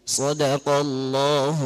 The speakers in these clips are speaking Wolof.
صدق الله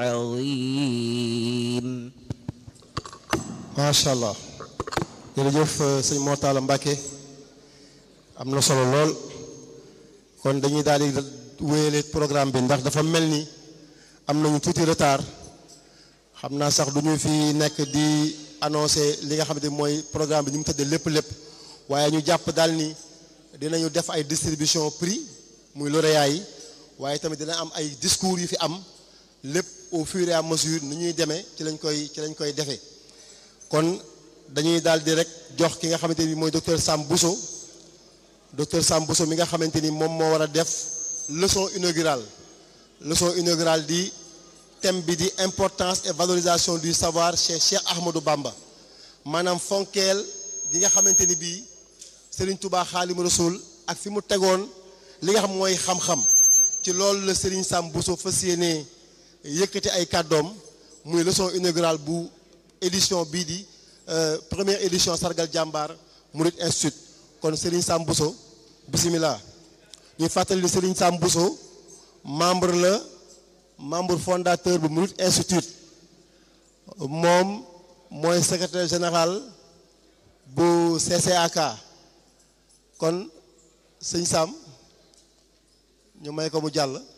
العظيم macha allah jërëjëf sëñ Mortala Mbacke am na solo lool kon dañuy daal di wéyale programme bi ndax dafa mel ni am nañu tuuti retard xam naa sax du ñu fi nekk di annoncer li nga xamante ni mooy programme bi ñu mu tëddee lépp lépp waaye ñu jàpp daal ni dinañu def ay distribution prix muy lauréat yi waaye tamit dina am ay discours yu fi am lépp au fur et à mesure ni ñuy demee ci lañ koy ci lañ koy defee kon dañuy daal di rek jox ki nga xamante ni mooy docteur Sam Bousso docteur Sam Bousso mi nga xamante ni moom moo war a def leçon inaugurale leçon inaugurale di thème bi di importance et valorisation du savoir chez Cheikh Ahmadou Bamba maanaam fonkeel gi nga xamante ni bii Serigne Touba Xaadimu Rasuul ak fi mu tegoon li nga xam mooy xam-xam ci loolu la Serigne Sam Bousso fas yéenee yëkkati ay kàddoom muy leçon inaugurale bu édition bii di première édition sargal jàmbaar Murid Institute kon Serigne Sam Bousso bisimilah ñuy fàttali ni Serigne Sam Bousso membre la membre fondateur bu Murid Institute moom mooy secrétaire général bu CCAK kon sëñ Sam ñu may ko mu jàll